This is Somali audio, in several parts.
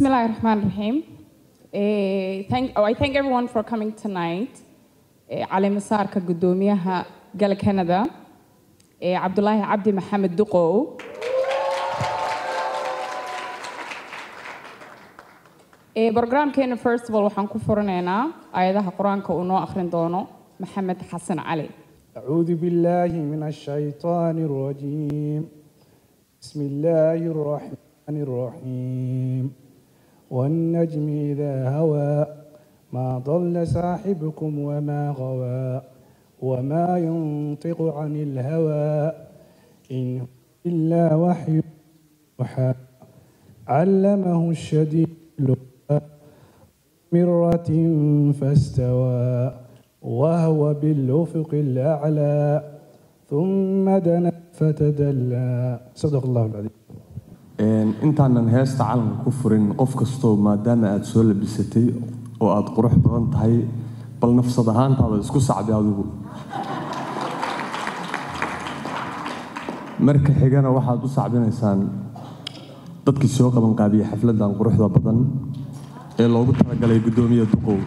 Bismillah ar-Rahman ar-Rahim. Eh, thank, oh, I thank everyone for coming tonight. Eh, cali masaarka guddoomiyaha gal Canada, eh, Cabdulaahi Cabdi Maxamed Duqow. Eh, Programkeena first of all waxaan ku furanaynaa aayadaha qur-aanka uu noo akhrin doono Maxamed Xasan Cali. أعوذ بالله من الشيطان الرجيم بسم الله الرحمن الرحيم والنجم إذا هوى ما ضل صاحبكم وما غوى وما ينطق عن الهوى إن هو إلا وحي يوحى علمه الشديد القوى مرة فاستوى وهو بالأفق الأعلى ثم دنا فتدلى صدق الله العظيم Een, intaanan heesta calanka ku furin qof kastoo maadaama aad soo labisatay oo aad qurux badan tahay bal nafsad ahaantaada isku sacbi adigu marka xigana waxaad u sacbinaysaan dadkii soo qabanqaabiyey xafladan quruxda badan ee loogu talagalay guddoomiya duqow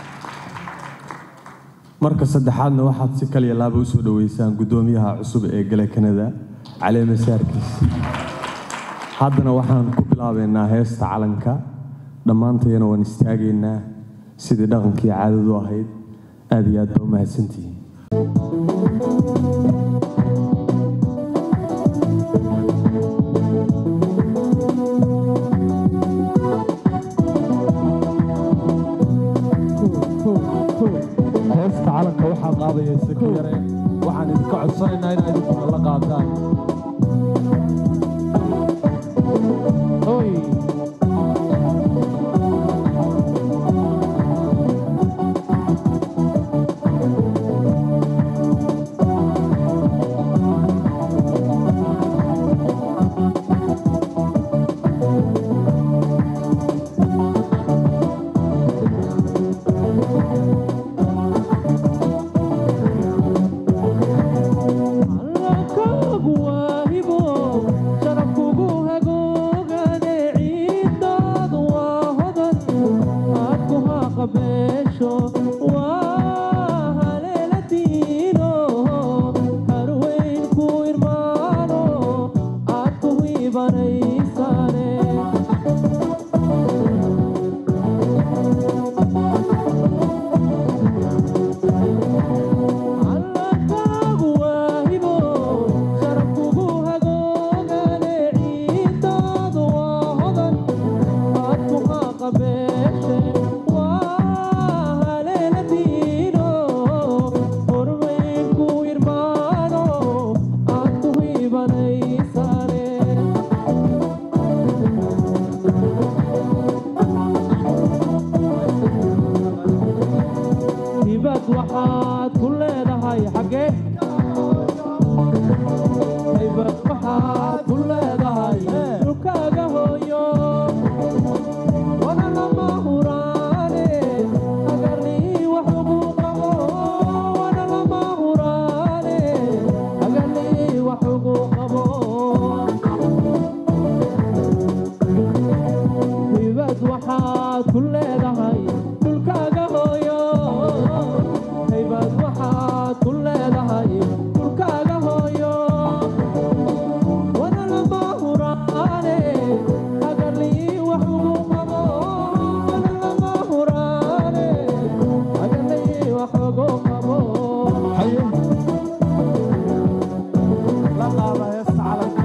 marka saddexaadna waxaad si kaliya laaba usoo dhaweysaan guddoomiyaha cusub ee gale kanada cali masaarkiis haddana waxaan ku bilaabaynaa heesta calanka dhammaantayana waan istaagaynaa sidii dhaqankii caadadu ahayd aad iyo aad baa u mahadsantihiin heesta calanka waxaa qaadaya saki yare waxaan idinka codsanaynaa inaad idinkuna la qaadaan Oy. hibad waxaad ku leedahay xaggee hibad waxaad ku leedahay dhulkaaga hooyo wana lama huraane agarlii wax ugu qabo wana lama huraane agarlii wax ugu qabo hibad waxaad ku leedahay dhulkaaga hooyo haybad waxaad ku leedahay dhulkaaga hooyo wana lama huraane agarlii wax ugu qabo wana lama huraane agarlii wax ugu qabo haye la qaada heesta calanka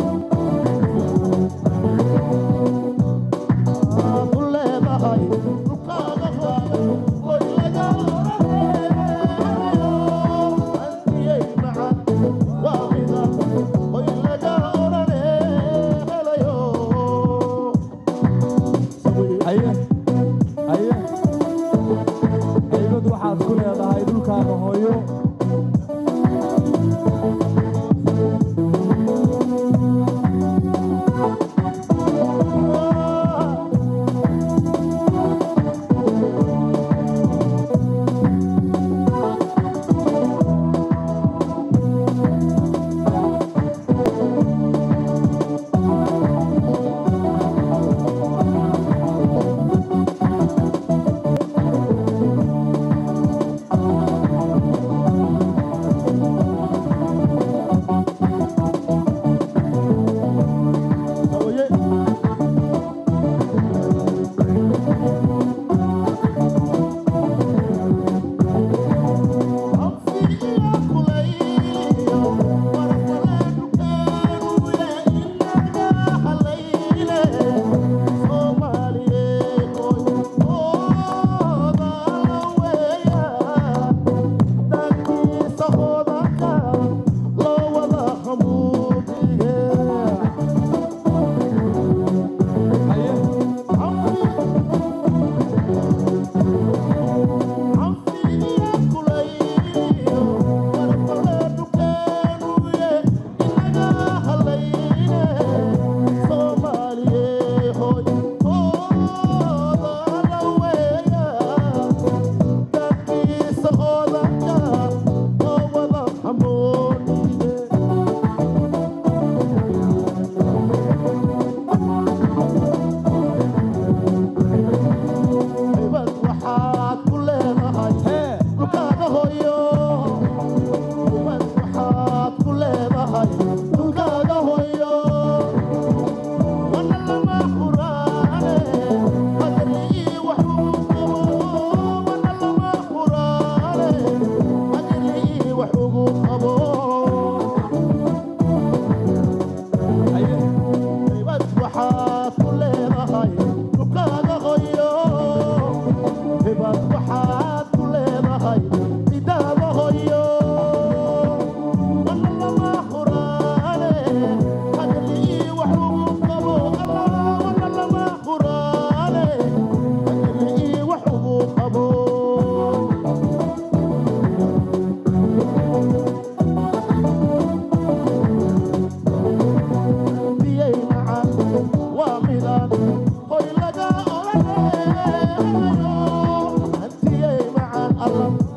haye haye haybad waxaad ku leedahay dhulkaaga hooyo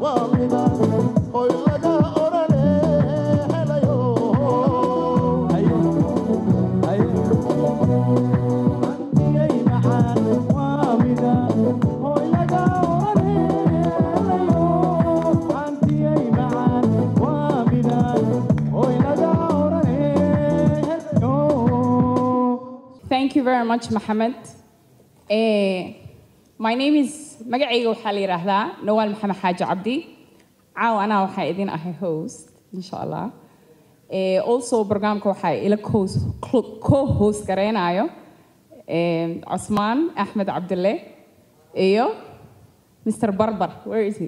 Thank you very much, Mohammed. Eh, my name is magacayga waxaa la yidhaahdaa Nawal Maxamed Xaaji Cabdi. Caawa anaa waxaa idin ahay host, insha Allah. Eh, also barnaamijka waxaa ila co- co-host gareynayo eh, Cusmaan Axmed Cabdille iyo Mr. Barbar. Where is he?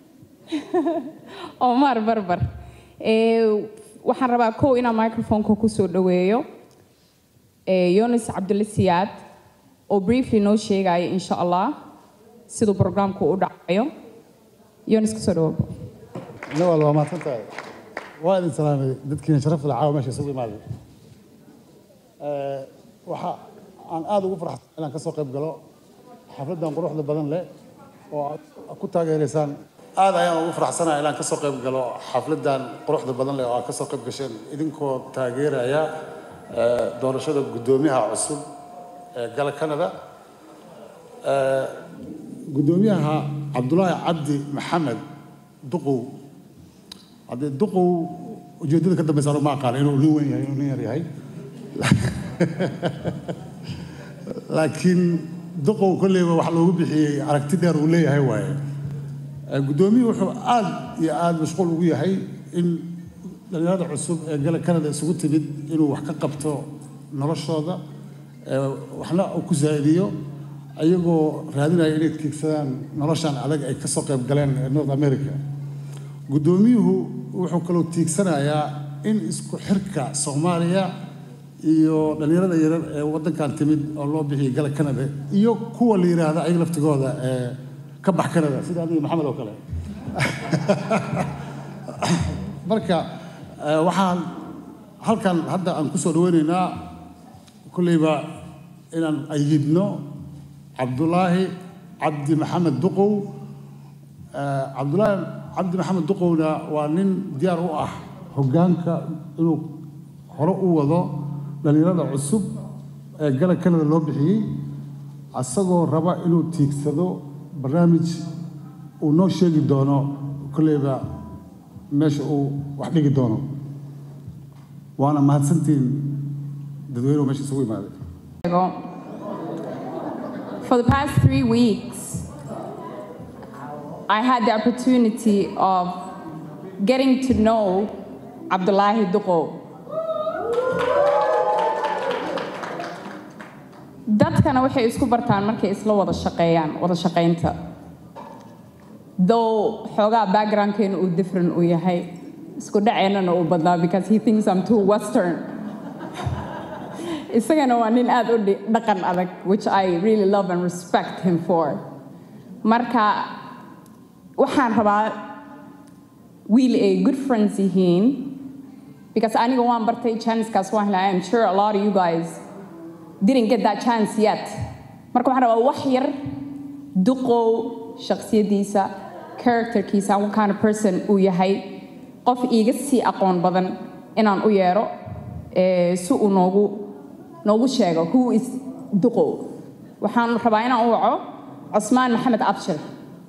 Omar Barbar. Eh, waxaan rabaa kow inaan microphone-ka ku soo dhaweeyo eh, Yonis Cabdulle Siyaad oo briefly noo sheegaya insha Allah siduu programku u dhacayo. Yonis kusoo dhawaabo. nawal waa mahadsantahay waa idin salaamay dadkiina sharafta leh caawa meesha isugu imaaday Eh, waxa aan aad ugu farxsan inaan ka soo qayb galo xafladdan quruxda badan leh oo aad ku taageeraysaan aad ayaan ugu faraxsanahay inaan ka soo qayb galo xafladdan quruxda badan leh oo aad ka soo qayb gasheen idinkoo taageeraya eh, doorashada guddoomiyaha cusub ee gala canada Eh, guddoomiyaha cabdulaahi cabdi maxamed duqow haddee duqow ujeeddada ka dambeysa anu ma aqaana inuu nin weyn yahay inuu nin yar yahay laakiin duqow kolleyba wax loogu bixiyey aragti dheer uu leeyahay waaye Eh, guddoomiyuhu wuxuu aad iyo aad mashquul ugu yahay in dhalinyarada cusub ee gala canada isugu timid inuu wax ka qabto noloshooda eh, waxna uu ku zaa'idiyo ayagoo raadinaya inay tiigsadaan noloshan adag ay ka soo qayb galeen ee north america guddoomiyuhu wuxuu kaloo tiigsanayaa in isku xirka soomaaliya iyo dhallinyarada yarar ee waddankan timid oo loo bixiyay gala canada iyo kuwa la yidhaahda ayaga laftigooda ee ka bax canada sida adiga maxamed oo kale marka eh, waxaan halkan hadda aan ku soo dhaweynaynaa kulleyba inaan ayidno cabdulaahi cabdi maxamed duqow Eh, cabdulaahi cabdi maxamed duqowna waa nin diyaar u ah hoggaanka inuu hore u wado dhallinyarada cusub ee gala canada loo bixiyey asagoo raba inuu tiigsado barnaamij uu noo sheegi doono kolleyba meesha uu wax dhigi doono waana mahadsantiin dadweynuhu meesha isugu imaaday For the past three weeks, I had the opportunity of getting to know Abdullahi Duqo. dadkana waxay isku bartaan markay isla wada shaqeeyaan wada shaqaynta though xoogaa backgroundkeena uu different uu yahay isku dhaceennana uu badnaa because he thinks I'm too western isagana waa nin aad u dhi- dhaqan adag which I really love and respect him for marka waxaan rabaa wiil ay good friends yihiin because aniga waan bartay chancekaas waan helay I'm sure a lot of you guys didn't get that chance yet marka waxaan rabaa wax yar duqow shakhsiyadiisa characterkiisa what kind of person uu yahay qof iiga sii aqoon badan inaan u yeero eh, si uu noogu noogu sheego who is duqow waxaan rabaa inaan u waco cusmaan maxamed abshir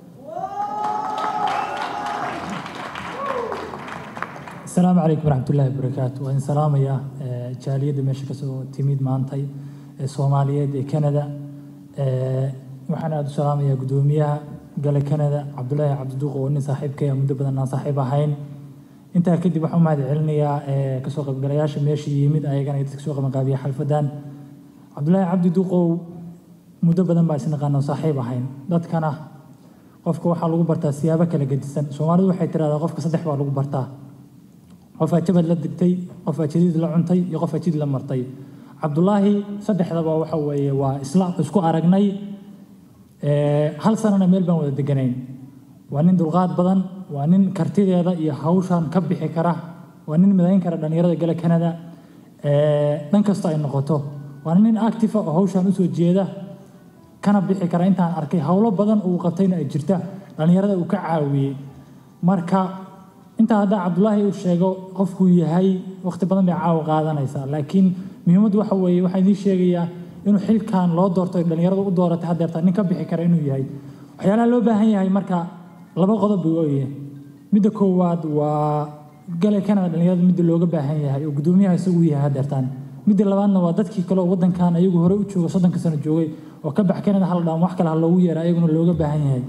asalaamu calaykum waraxmatullaahi wabarakaatu waan salaamayaa eh, jaaliyadda meesha kasoo timid maantay ee soomaaliyeed ee canada Eh, waxaan aada u salaamayaa guddoomiyaha gale canada cabdulaahi cabdiduuq oo nin saaxiibkaya muddo badan aan saaxiib ahayn intaa kadib waxaan u mahad celinayaa eh, kasoo qaybgalayaasha meesha yimid ayagana dadka kasoo qabanqaabiya xalfadan cabdulaahi cabdi duuqow muddo badan baa isnaqaano saaxiib ahayn dadkana qofka waxaa lagu bartaa siyaabo kala gedisan soomaalidu waxay tiraahdaa qofka saddex baa lagu bartaa qofaa jabad la digtay qofaa jadiid la cuntay iyo qofaa jid la martay cabdulaahi saddexdaba waxa weeye waa isla isku aragnay Eh, hal sanana meel baan wada deganayn waa nin dulqaad badan waa nin kartideeda iyo hawshan ka bixi kara waa nin midayn kara dhallinyarada gala canada Eh, dhan kasta ay noqoto waa nin active ah oo hawshan usoo jeeda kana bixi kara intaan arkay howlo badan uu qabtayna ay jirta dhallinyarada uu ka caawiyey marka intaa haddaa cabdulaahi uu sheego qofkuu yahay waqti badan bay caawa qaadanaysaa laakiin muhiimaddu waxa weeye waxaan idiin sheegayaa inuu xilkan loo doortay dhallinyaradu u dooratay haddeerta nin ka bixi kara inuu yahay waxyaalaha loo baahan yahay marka laba qodob buu ooyahay midda koowaad waa galay kanada dhallinyarada midda looga baahan yahay oo guddoomiyaha isagu yahay haddeertaan midda labaadna waa dadkii kale oo waddankan ayagu hore u jooga soddonka sano joogay oo ka bax kanada hal dhaan wax kale ha loogu yeera ayaguna looga baahan yahay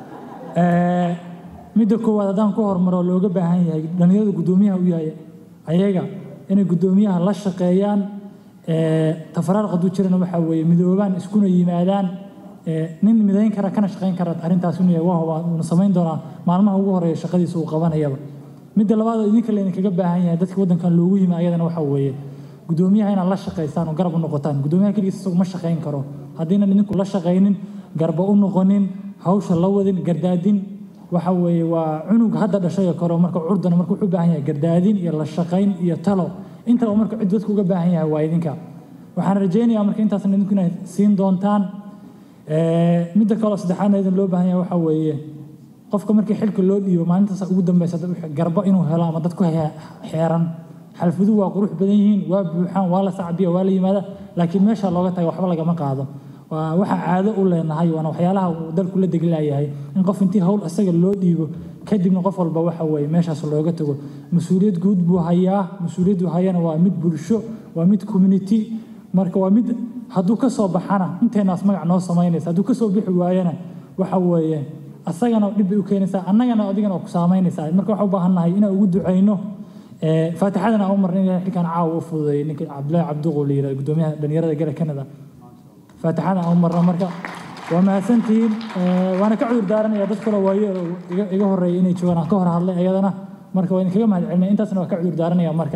midda koowaad haddaan ku hormaro looga baahan yahay dhallinyarada guddoomiyaha u yahay ayaga inay guddoomiyaha la shaqeeyaan tafaraarq hadduu jirana waxaa weeye midoobaan iskuna yimaadaan nin midayn kara kana shaqayn kara arrintaas inuu yahay wahwa uuna samayn doonaa maalmaha ugu horeeya shaqadiisa uu qabanayaba midda labaad oo idinka laydinkaga baahan yahay dadka waddankan loogu yimi ayadana waxaa weeye guddoomiyaha inaad la shaqaystaan oo garab u noqotaan guddoomiyaha keligiis isagu ma shaqayn karo haddiinan idinku la shaqaynin garba u noqonin hawsha la wadin gardaadin waxa weeye waa cunug hadda dhashay oo kale oo marka curdana marka wuxuu u baahan yahay gardaadin iyo la shaqayn iyo talo intaba marka cid dadku uga baahan yahay waa idinka waxaan rajaynayaa marka intaasna idinku inay siin doontaan midda kaleo saddexaadna idin loo baahan yahay waxaa weeye qofka markii xilka loo dhiibo maalintaas ugu dambeysa garbo inuu helo ama dad ku xeeran xalfaduhu waa qurux badan yihiin waa buuxaan waa la sacbiya waa la yimaada laakiin meesha looga taga waxba lagama qaado waa waxa caado u leenahay waana waxyaalaha uu dalku la deglayahay in qof intii hawl isaga loo dhiibo kadibna qof walba waxa weeye meeshaas looga tago mas-uuliyad guud buu hayaa mas-uuliyaddu hayana waa mid bulsho waa mid community marka waa mid hadduu ka soo baxana inteenaas magac noo samaynaysa hadduu ka soo bixi waayana waxa weeye asagana dhib bay u keenaysaa annagana adigana ku saamaynaysaa marka waxaa u baahannahay inaan ugu ducayno faatixadana aan u marna ilahay xilkan caawa u fududeeyay ninka cabdillaahi cabduqo la yirahdo guddoomiyaha dhalinyarada gala kanada faatixada aan u marna marka waa mahadsantihiin waana ka cudur daaranaya dad kale waayo iga horeeyay inay joogaan aan ka hor hadlay ayadana marka waa idinkaga mahad celinaya intaasna waa ka cudur daaranaya marka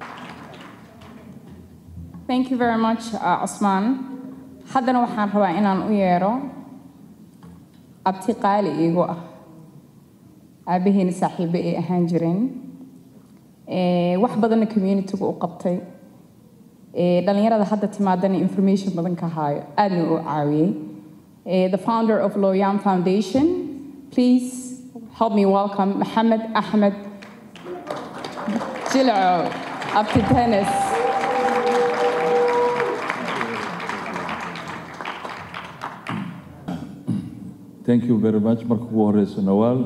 Thank you very much, uh, Osman. Haddana waxaan rabaa inaan u yeero abti qaali iigu ah aabaheena saaxiibo ay ahaan jireen wax badanna communityga u qabtay dhalinyarada hadda timaadana information badan ka haayo aadna u caawiyey the founder of Loyam Foundation please help me welcome Mohammed Ahmed Jilco abti tennis thank you very much marka ugu horeyso nawaal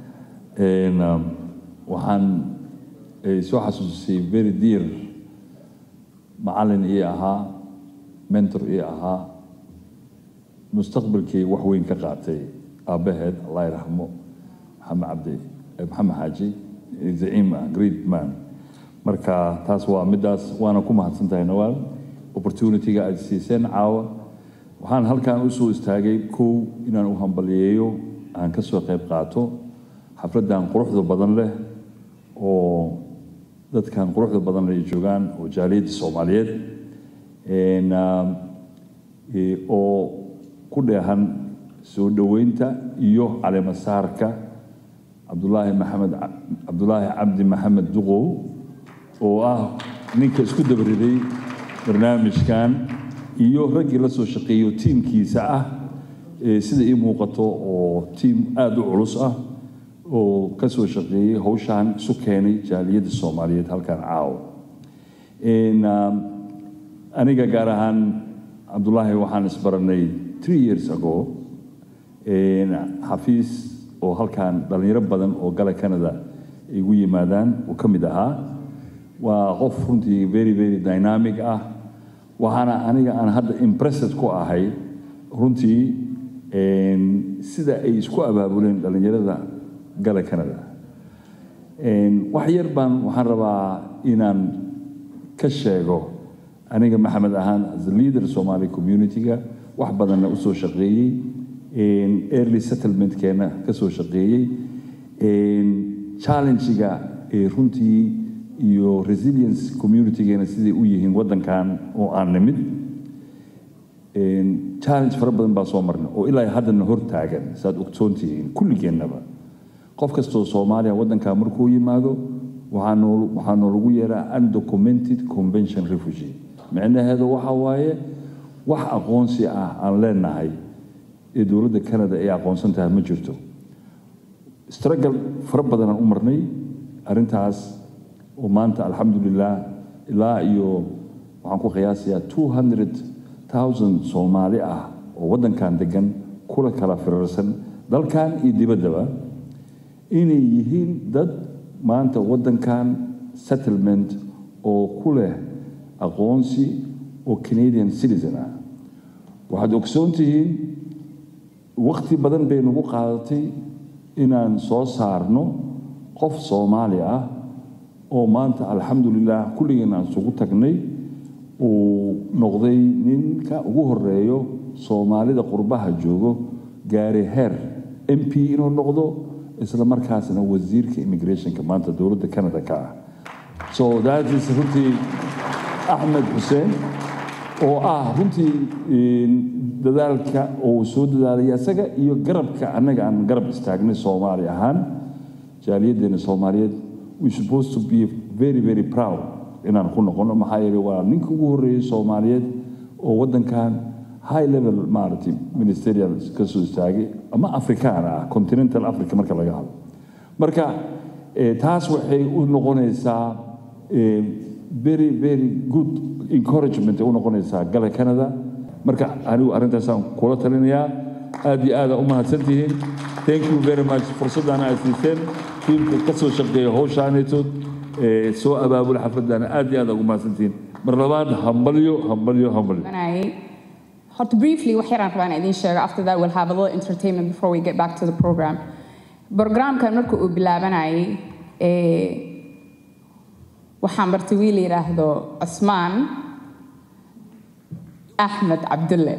waxaan soo xasuusisay very dear macallin ii ahaa mentor ii ahaa mustaqbalkii wax weyn ka qaatay aabbaheed allah yraxmo maxamed cabdi maxamed xaaji zaciim ah great man marka taas waa midaas waana ku mahadsan tahay nawaal opportunity-ga aad siiseen caawa waxaan halkan usoo istaagay kow inaan u hambaliyeeyo aan ka soo qayb qaato xafladdan quruxda badan leh oo dadkan quruxda badan leh ay joogaan oo jaaliyadda soomaaliyeed oo ku dheehan soo dhoweynta iyo caleemasaarka cabdulaahi maxamed cabdulaahi cabdi maxamed duqow oo ah ninka isku dabariday barnaamijkan iyo raggii la soo shaqeeyo tiimkiisa ah sida ii muuqato oo tiim aada u culus ah oo ka soo shaqeeyey hawshaan isu keenay jaaliyadda soomaaliyeed halkan caawa aniga gaar ahaan cabdulaahi waxaan isbaranay three years ago xafiis oo halkan dhallinyaro badan oo gala canada ay igu yimaadaan uu ka mid ahaa waa qof runtii very very dynamic ah waxaana aniga aan hadda impressed ku ahay runtii sida ay isku abaabuleen dhallinyarada gala canada wax yar baan waxaan rabaa inaan ka sheego aniga maxamed ahaan as a leader somali community-ga wax badanna usoo shaqeeyey early settlementkeena ka soo shaqeeyey challenge-ga runtii iyo resilience community-geena siday u yihiin waddankan oo aan nimid challenge fara badan baa soo marnay oo ilaa haddana hor taagan saad ogsoon tihiin kulligeennaba qof kastoo soomaaliya waddankaa markuu yimaado waxaa noolagu yeeraa undocumented convention refugee micnaheedu waxa waaye wax aqoonsi ah aan leenahay ee dowladda canada ay aqoonsan tahay ma jirto struggle fara badanaan u marnay arrintaas oo maanta alxamdulilah ilaa iyo waxaan ku qiyaasayaa two hundred thousand soomaali ah oo waddankan degan kula kala firarsan dalkan iyo dibaddaba inay yihiin dad maanta waddankan settlement oo ku leh aqoonsi oo canadian citizen ah waxaad ogsoon tihiin wakhti badan bay nagu qaadatay inaan soo saarno qof soomaali ah oo maanta alxamdulilah kulligeen aan isugu tagnay uu noqday ninka ugu horeeyo soomaalida qurbaha joogo gaari heer m p inuu noqdo isla markaasna wasiirka immigrationka maanta dowladda canada ka ah so that is runtii axmed xuseen oo ah runtii dadaalka uu soo dadaalaya isaga iyo garabka annaga aan garab istaagnay soomaali ahaan jaaliyaddeena soomaaliyeed we supposed to be very very proud inaan ku noqono maxaa yeelay waa ninka ugu horreeyey soomaaliyeed oo waddankan high level maaragtay ministerial ka soo istaagay ama afrikaan ah continental africa marka laga hadlo marka taas waxay u noqonaysaa very very good encouragement ay u noqonaysaa gala canada marka anigu arrintaasaan kula talinayaa aad iyo aada u mahadsantihiin thank you very much fursaddaana aad siiseen tiimka ka soo shaqeeya howshaanaytood soo abaabula xafladdaana aad iyo aad ugu mahadsantihiin mar labaad hambalyo hambalyo hambalyo Hot briefly, wax yaraan rabaan idiin sheego. After that, we'll have a little entertainment before we get back to the program. Programkan markuu uu bilaabanayay, waxaan bartay wiil yidhaahdo Cusmaan Ahmed Abdulle,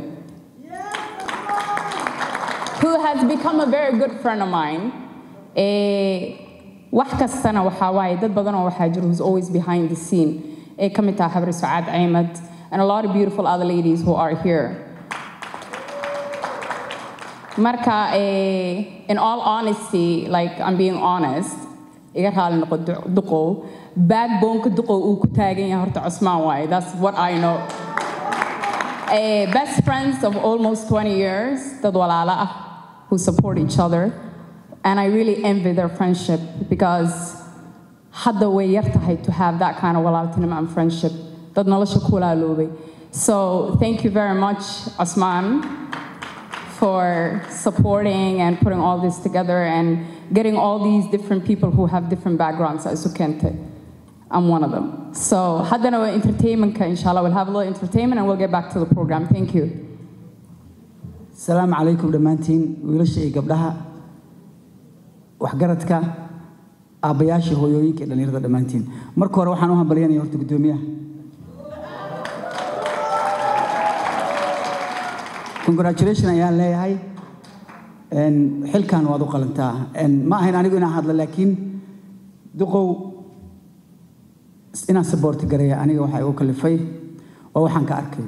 who has become a very good friend of mine. wax kastana waxaa waaye dad badan oo waxaa jiro who's always behind the scene ee ka mid taha habri Sucaad Ahmed and a lot of beautiful other ladies who are here. Marka, eh, in all honesty, like I'm being honest, iga raali noqo duqow, backbone-ka duqow uu ku taagan yahay horta Cusmaan waaye. That's what I know. Eh, best friends of almost 20 years, dad walaala ah, who support each other. And I really envy their friendship because hadda way yar tahay to have that kind of walaaltinimo and friendship. Dad nolosha ku walaaloobay. So thank you very much, Osman, for supporting and putting all this together and getting all these different people who have different backgrounds as Ukente. I'm one of them. So haddana waa entertainment inshallah. We'll have a little entertainment and we'll get back to the program. Thank you. السلام عليكم دمانتين wiilasha iyo gabdhaha waxgaradka aabbayaasha hooyooyinka iyo dhallinyarada dhammaantiin marka hore waxaan u hambalyanaya horta guddoomiyaha congratulation ayaan leeyahay xilkan waad u qalantaa ma ahayn anigu inaan hadlo laakiin duqow inaan saboorti gareeya aniga waxaa igu kalifay waa waxaan ka arkay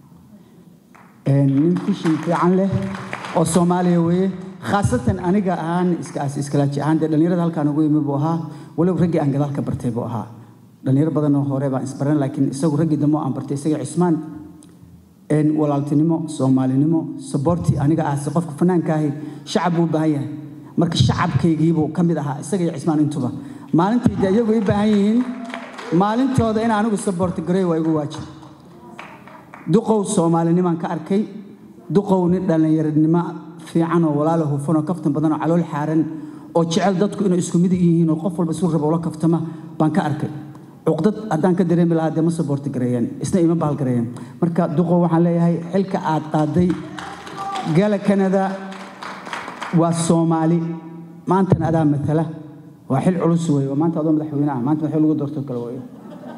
nin fishin fiican leh oo soomaaliya weeye khaasatan aniga ahaan iskalaaji ahaan dee dhallinyarada halkaan ugu yimi buu ahaa walow raggii aan gadaal ka bartay buu ahaa dhallinyaro badanoo hore baan isbaran laakiin isagu raggii dambe aan bartay isaga cismaan walaaltinimo soomaalinimo saboorti aniga ahse qofka fanaanka ahi shacab buu u baahan yahay marka shacabkaygiibuu ka mid ahaa isaga iyo cismaan intuba maalintii dee iyagu i baahan yihiin maalintooda in anigu saboorti gareey waa igu waajib duqow soomaalinimaan ka arkay duqow nin dhallinyaranimo fiican oo walaalo hufan oo kaftan badan oo calool xaaran oo jecel dadku inay isku mid yihiin oo qof walba isu rabo ula kaftama baan ka arkay cuqdad haddaan ka dareemi lahaa dee ma saboorti gareeyeen isna ima bahal gareeyeen marka duqow waxaan leeyahay xilka aad qaaday gala kanada waa soomaali maantana adaa matala waa xil culus weeye waa maanta adoo madaxweyne ah maanta madaxweyne lagu doorto kale weeye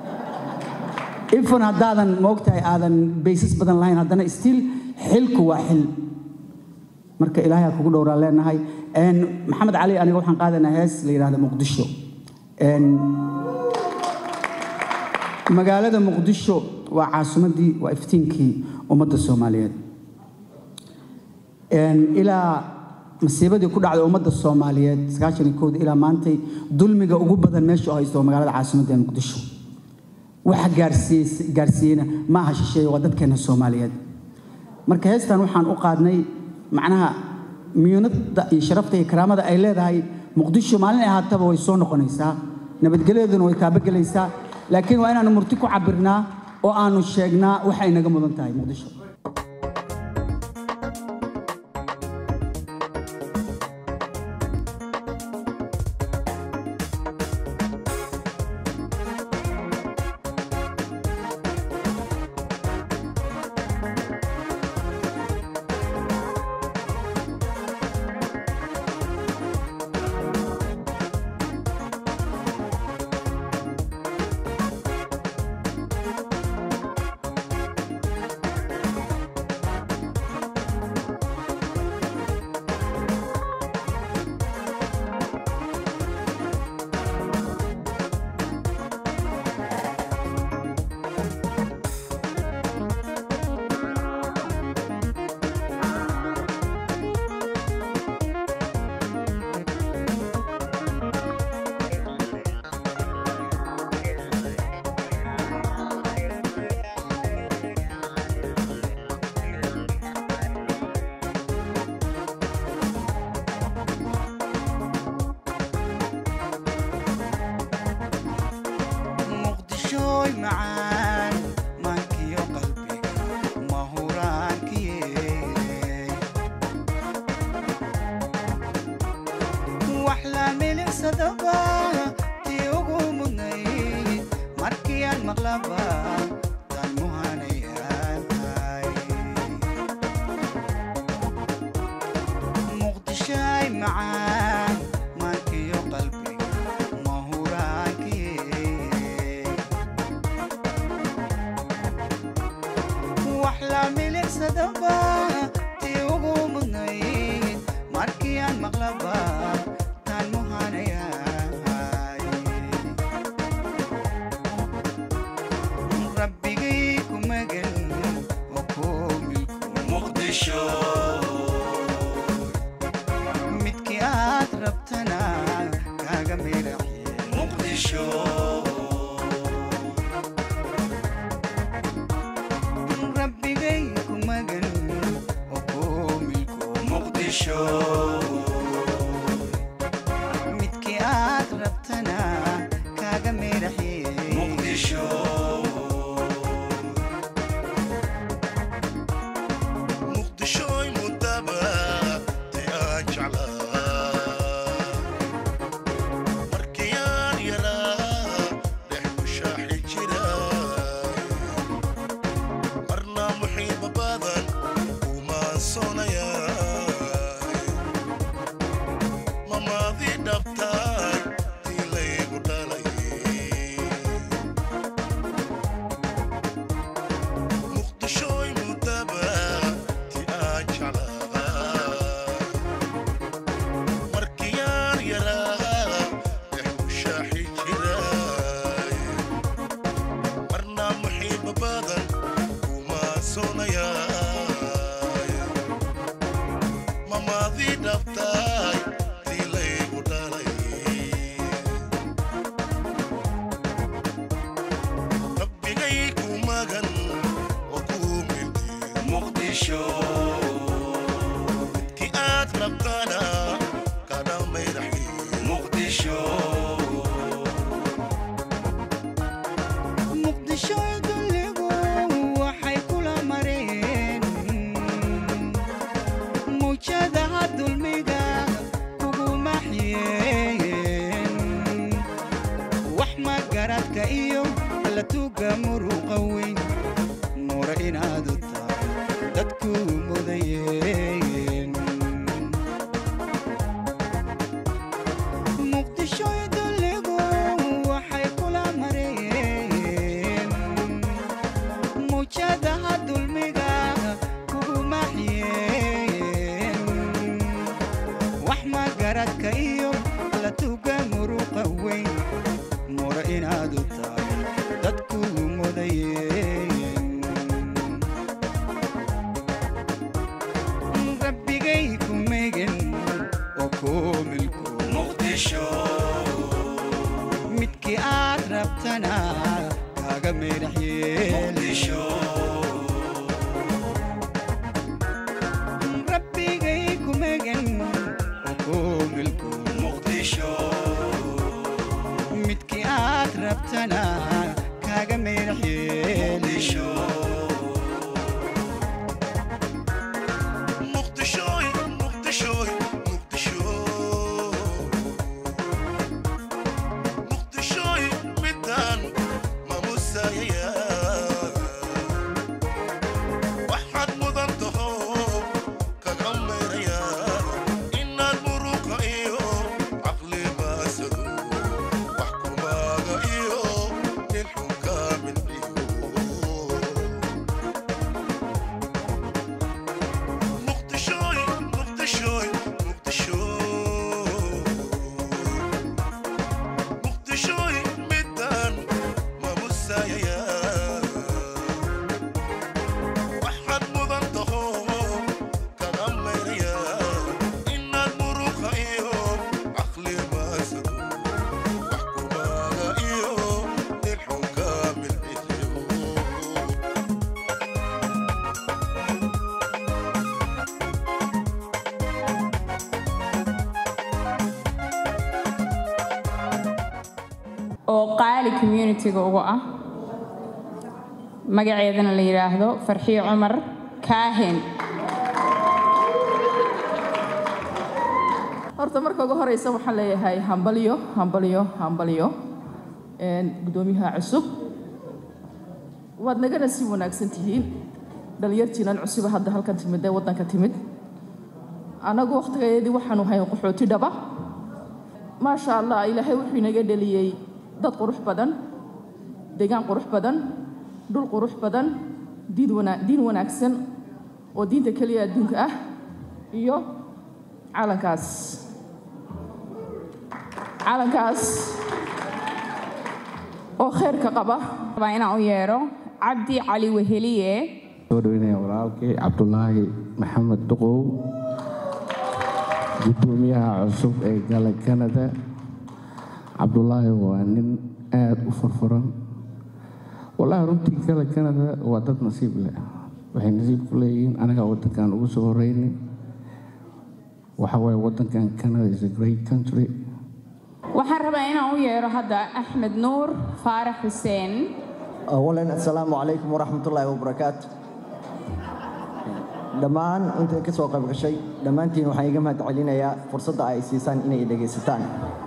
ifan haddaadan moogtahay aadan baysas badan lahayn haddana stiil xilku waa xil marka ilaahay ha kugu dhowraan leenahay maxamed cali aniga waxaan qaadanayaa hees la yidhahda muqdisho magaalada muqdisho waa caasimaddii waa iftiinkii ummadda soomaaliyeed ilaa masiibadii ku dhacday ummadda soomaaliyeed sagaashan iyo kowda ilaa maantay dulmiga ugu badan meesha oo haysto waa magaalada caasimadda ee muqdisho waxa gaarsiiyey gaarsiiyeyna ma aha shisheeye waa dadkeena soomaaliyeed marka heestan waxaan u qaadnay macnaha miyunada iyo sharafta iyo karaamada ay leedahay muqdisho maalin ay ahaataba way soo noqonaysaa nabadgelyaduna way taabagelaysaa laakiin waa inaanu murti ku cabirnaa oo aanu sheegnaa waxay naga mudan tahay muqdisho muqdishooy macaan maankiyo qalbiga mahuraankiyey wax la milicsadaba tii ugu mudnayd markii aan maqlaba tan muhanayahay muqdishoy macaan maankiyo qalbiga mahuraankiyey wax la milicsadaba tii ugu mudnayd markii aan maqlaba tan muhanayahay rabbigay ku magan oo ku milku muqdisho midkii aad rabtana kaaga miraxye muqdisho rabbigay ku magan oo ku milku muqdisho midkii aad rabtana kaaga miraxye muqdisho muqdishooy mudaba ti aan jeclaa markii aan yaraa dhex mushaaxi jira marna muxiiba badan umaansoonaya mamaadii dhabtaay tii laygu dhalay muqdishooy mudaba ti aan jeclaa markii aan yaraa dhex mushaaxi jiray marna muxiiba badan kumaansoonayay mamaadii dhabtaay tii laygu dhalay rabbigay ku magan oo ku mildi muqdisho midkii aad rabtana kana mayraxi muqdisho muqdishoy dulligu waxay kula mareen muujadaha dulmiga kugu maxyeen wax magaradka iyo alla tuga muruqa weyn nuura inaad u tahay dadku mudayeen muqdishoy dulligu waxay kula mareen muujadaha dulmiga kugu maxyeen wax magaradka iyo alla tuga muruqa weyn nuura inaad u tahay dadku mudayeen rabbigay ku megan oo ku milku muqdisho midkii aad rabtana kaaga meydhaxyeel rabbigay ku megan oo ku milku muqdisho qabtana kaaga meerax yeelisho muqdishooy muqdishooy muqdisho muqdishooy midaan mamusayaya waxaad mudan taho kaga meeraya inaad muruqa iyo caqli maasado wax kumaaga iyo nin xun kaamil iyo muqdishooy muqdishooy muqdisho muqdishooy midaan mamusayaya waxaad mudan taho kaga mayraya inaad muruqa iyo caqli maasado wax kumaaga iyo nin xun kaamil iyo oo qaali communitiga uga ah magaceedana la yidhaahdo farxiyo cumar kaahin horta marka ugu horeysa waxaan leeyahay hambalyo hambalyo hambalyo een, guddoomiyaha cusub waad nagana si wanaagsan tihiin dhalinyartiinan cusuba hadda halkan timid ee waddanka timid annagu wakhtigeedii waxaanu hayn qaxooti dhaba maasha allah ilaahay wuxuu inaga dheliyey dad qurux badan deegaan qurux badan dhul qurux badan diin wana- diin wanaagsan oo diinta keliya adduunka ah iyo calankaas calankaas oo khayrka qaba rabaa inaan u yeero cabdi cali weheliye soo dhaweynaya walaalkay cabdulaahi maxamed duqow gudoomiyaha cusub ee gala canada cabdulaahi waa nin aada u furfuran wallaahi runtii gala canada waa dad nasiib leh waxay nasiib ku leeyihiin anagaa wadankan ugu soo horeynay waxa waaye wadankan canada is a great country waxaan rabaa inaan u yeero hadda axmed nuur faarax xuseen awalan assalaamu calaykum waraxmatullaahi wabarakaatu dhammaan inta ka soo qayb gashay dhammaantiin waxaan iga mahad celinayaa fursadda ay siisaan inay dhegaysataan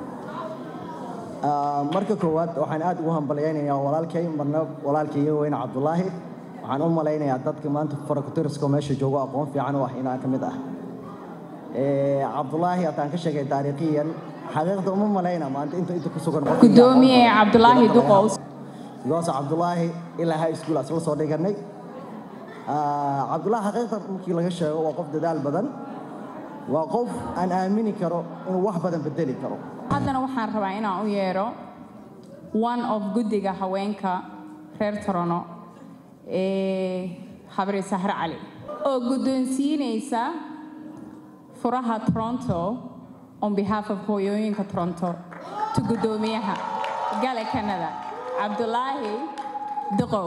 Ah, marka koowaad waxaan aad ugu hambalyaynayaa walaalkay marna walaalkay iga weyne cabdulaahi waxaan u malaynayaa dadka maanta farakutiriska meesha joogo aqoon fiican u ah inaan ka mid ah Eh, cabdulaahi haddaan ka sheegay taariikhiyan xaqiiqda uma malayna maanta inta inta ku sugan qofka gudoomiye cabdulaahi duqow goos cabdulaahi ilaa high school asla soo dhiganay Ah, cabdulaahi xaqiiqda markii laga sheego waa qof dadaal badan waa qof aan aamini karo inuu wax badan bedeli karo haddana waxaan rabaa inaan u yeero one of guddiga haweenka reer torono ee habri sahre cali oo guddoonsiinaysa furaha toronto on behalf of hooyooyinka toronto to guddoomiyaha gale canada cabdulaahi duqow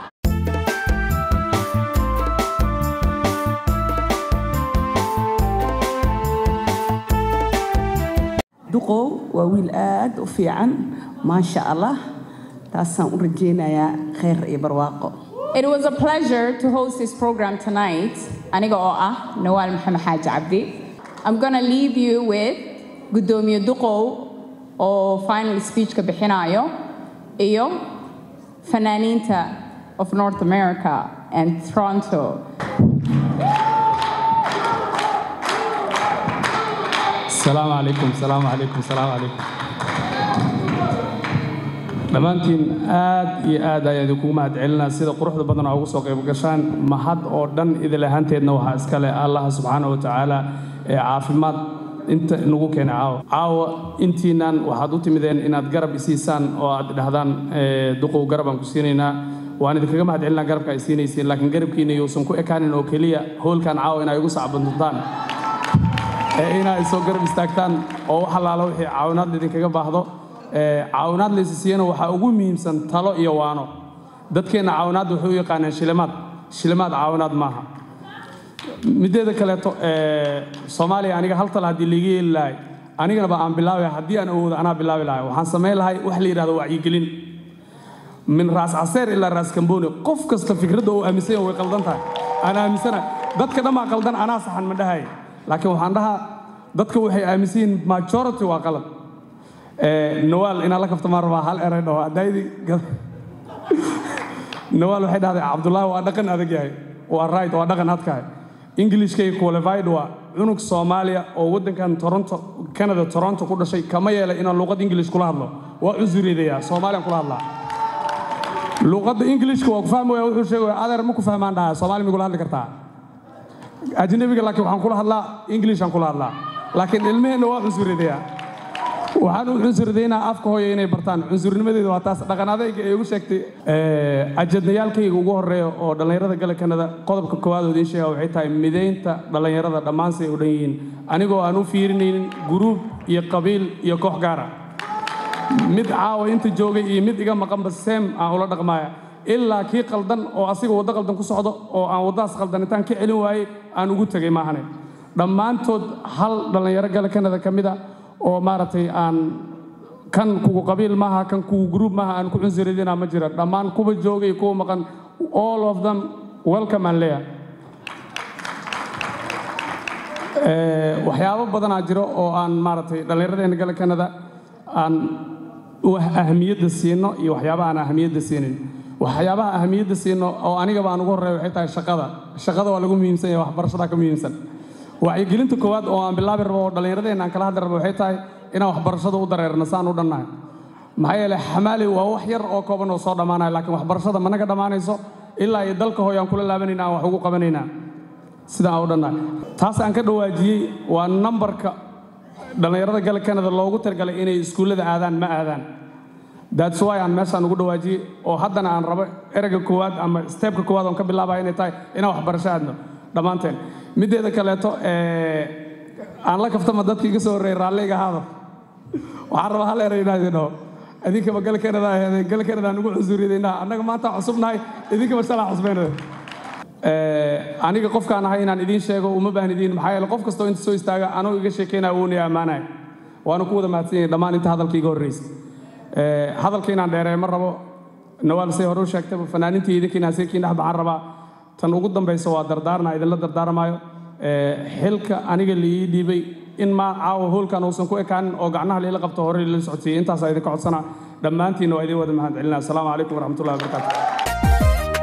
duqow waa wiil aad u fiican maasha allah taasaan u rajaynayaa khayr iyo barwaaqo It was a pleasure to host this program tonight. Aniga oo ah Nawal Muhammad Haji Abdi. I'm gonna leave you with Gudoomiye Duqow oo final speech ka bixinayo iyo fanaaniinta of North America and Toronto. السلام عليكم السلام عليكم السلام عليكم dhammaantiin aad iyo aad ayaan idinkugu mahad celinaa sida quruxda badan oo ugu soo qayb gashaan mahad oo dhan idil ahaanteedna waxaa iska leh allaha subxaana wa tacaala ee caafimaad inta inagu keenay caawa caawa intiinan waxaad u timideen inaad garab isiisaan oo aad dhahdaan eh, duqow garab aan ku siinaynaa waan idinkaga mahad celinaa garabka ay siinaysiin laakiin garabkiina yuusan ku ekaanin oo keliya hoolkan caawa inay igu sacbantuntaan ee inaa soo garab istaagtaan oo wax allaala wixii caawinaad idinkaga baahdo ee caawinaad laysi siiyana waxaa ugu muhiimsan talo iyo waano dadkeenna caawinaadda waxay u yaqaanaan shilimaad shilimaad caawinaad maaha mideeda kaleeto ee soomaaliya aniga hal tal haddii liiga yeeli lahay anigana ba aan bilaabay haddii aan awoodo anaa bilaabi lahay waxaan samayn lahay wax la yidhahdo wacyigelin min raas caseer ilaa raas kamboni qof kasta fikradda uu aaminsan yahay way qaldan tahay aan aaminsana dadka dhammaa qaldan anaa saxan ma dhahay laakiin waxaan dhahaa dadka waxay aaminsan yihiin majority waa qalad nawaal inaan la kaftamaan rabaa hal eray dhaho hadaydi nawaal waxay dhahday cabdullaahi waa dhaqan adag yahay waa right waa dhaqan adkahay englishkay qualified waa cunug soomaaliya oo waddankan toronto canada toronto ku dhashay kama yeelay inaan luuqad english kula hadlo waa cusuridayaa soomaaliyan kula hadlaa luuqadda englishka waa ku fahmaya wuxuu sheegaya adeer ma ku fahmaan dhahaa soomaali migula hadli kartaa ajnabiga laakiin waxaan kula hadlaa englishaan kula hadlaa laakiin ilmaheenna waa cusuridayaa waxaan u cunsuridaynaa afka hooya inay bartaan cunsurnimadeedu waa taas dhaqan adayga ay ugu sheegtay ajadnayaalkayga ugu horeeya oo dhallinyarada gala kanada qodobka koowaad oo idiin sheega waxay tahay midaynta dhallinyarada dhammaan say u dhan yihiin anigoo aan u fiirinaynin guruub iyo qabiil iyo koox gaara mid caawa inta joogay iyo mid iga maqanba seem aan ula dhaqmaaya ilaa kii qaldan oo asiga waddo qaldan ku socdo oo aan waddadaas qaldanitaan ka celin waayey aan ugu tegay maahane dhammaantood hal dhallinyaro gala kanada ka mid a oo maaragtay aan kan kugu qabiil maaha kan kugu gruub maaha aan ku cunsuridina ma jira dhammaan kuwa joogay kuwa maqan all of them welcome aan leeyahay waxyaabo badanaa jiro oo aan maaragtay dhallinyaradeenna gala kanada aan ahmiyadda siino iyo waxyaabaha aan ahmiyadda siinin waxyaabaha ahmiyadda siino oo anigaba aan ugu horreeya waxay tahay shaqada shaqada waa lagu muhiimsan yahay waxbarashadaa ka muhiimsan wacyigelinta koowaad oo aan bilaabi rabo oo dhallinyaradeenna aan kala hadli rabo waxay tahay inaan waxbarashada u dareerno saan u dhannahay maxaa yeelay xamaali waa wax yar oo kooban oo soo dhammaanaya laakiin waxbarashada managa dhammaanayso ilaa iyo dalka hooy aan kula laabanayna aan wax ugu qabanaynaa sidaan u dhannahay taas aan ka dhawaajiyey waa nambarka dhallinyarada gala kanada loogu talagalay inay iskuullada aadaan ma aadaan that's why aan meeshaan ugu dhawaajiyey oo haddana aan rabo ereyga koowaad ama steebka koowaad oon ka bilaabaya inay tahay inaan waxbarasho aadno dhammaanteen middeeda kaleeto aan la kaftama dadka iga soo horreeyay raalliga ahaada waxaan rabaa hal eray inaan idin dhaho idinkaba gal kanada aheedeen gal kanada aan ugu cusuridaynaa annaga maanta cusubnahay idinkaba shalaa cusbaynada aniga qofkaan ahay inaan idiin sheego uma baahan idiin maxaa yeele qof kastoo inta soo istaaga anoo iga sheekaynaya wuuna ammaanaya waana ku wada mahadsan yahay dhammaan inta hadalka iga horreysay hadalka inaan dheereeyo ma rabo nawaal say hore u sheegtaba fanaaniintii idinka inaan seekiin dhex baxaan rabaa tan ugu dambaysa waa dardaarna idinla dardaarmaayo xilka aniga liii dhiibay in ma caawa hoolkan uusan ku ekaanin oo gacnaha liila qabto hore lila socodsiiyey intaasaa idinka codsana dhammaantiinna waa idin wada mahad celinaa asalaamu calaykum waraxmatullahi wabarakaatu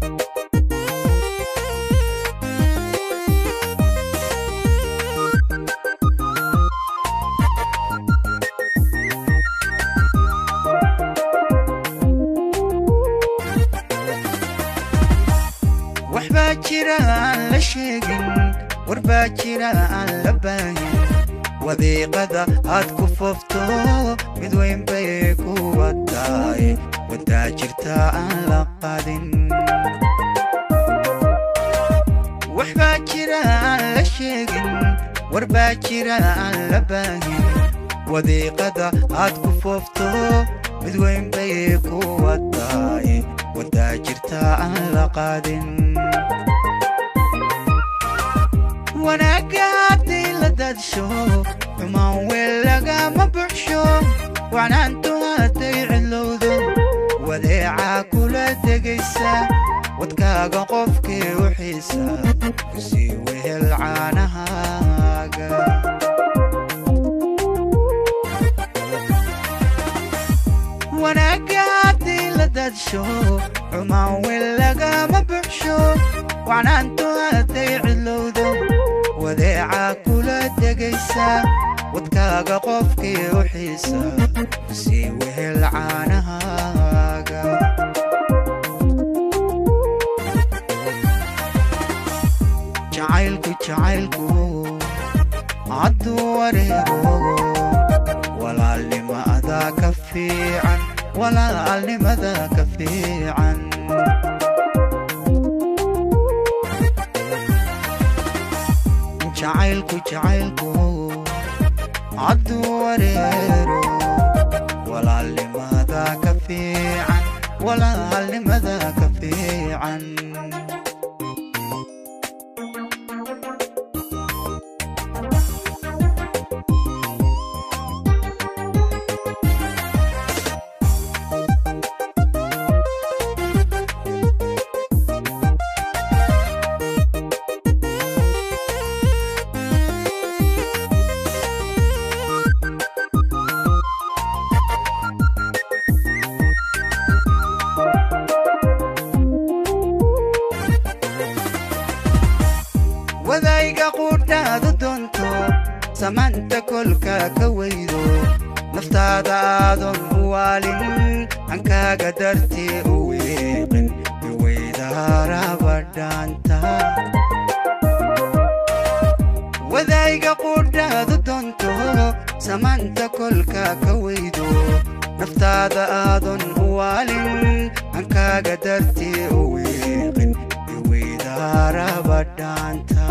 waxbaa jira aan la sheegin warbaa jira aan la baahin wadiiqada aad ku foofto mid weyn bay kuwa tahay wadaa jirta aan la qaadin waxbaa jira aan la sheegin warbaa jira aan la baahin wadiiqada aad ku foofto mid weyn bay kuwa tahay wadaa jirta aan la qaadin wanaagga hadday la daadsho xumaan weel lagama buxsho wacnaantu hadday cidlowdo wadeecaa kula degaysa wadkaaga qofkii u xiisa kusii wehel caanahaaga wanaagga hadday la daadsho xumaan weel lagama buxsho wacnaantu hadday cidlowdo wadeecaa kula degaysa wadkaaga qofkii u xiisa sii wehel caanahaaga jacaylku jacaylku hadduu wareego walaalnimada ka fiican walaalnimada ka fiican jacaylku jacaylku hadduu wareero walaalnimada ka fiican walaalnimada ka fiican ka weydo naftaada aadan u waalin hankaaga dartee u weeqin iweydaarabadhaanta wadayga qudhaadu doonto samaanta kolka ka weydo naftaada aadan u waalin hankaaga dartee u weeqin iweydaarabadhaanta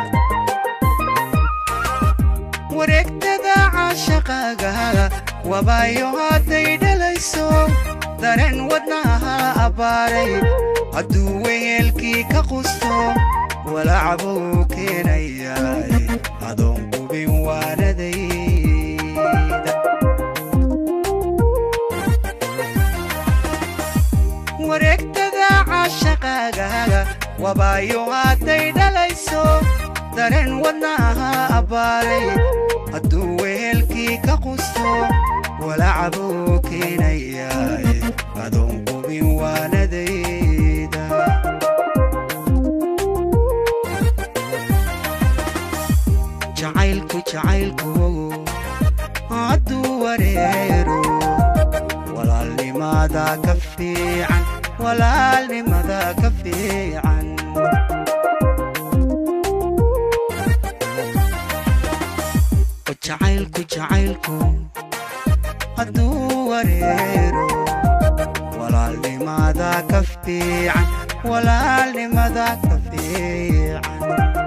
wareegtada caashaqaaga wabaayo hadday dhalayso dareen wadnaha abbaaray hadduu weyeelkii ka qusto walacbuu keenayaay adoon qubin waanadayda wareegtada caashaqaaga wabaayo hadday dhalayso dareen wadnaha abbaaray hadduu wehelkii ka qusto walacbuu keenayaay adoon qubin waanadayda jacaylku jacaylku hadduu wareero walaalnimada ka fiican walaalnimada ka fiican jacaylku jacaylku hadduu wareero walaalnimada ka fiican walaalnimada ka fiican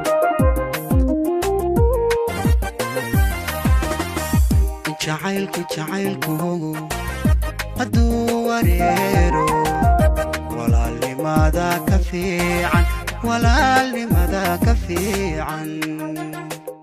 jacaylku jacaylku hadduu wareero walaalnimada ka fiican walaalnimada ka fiican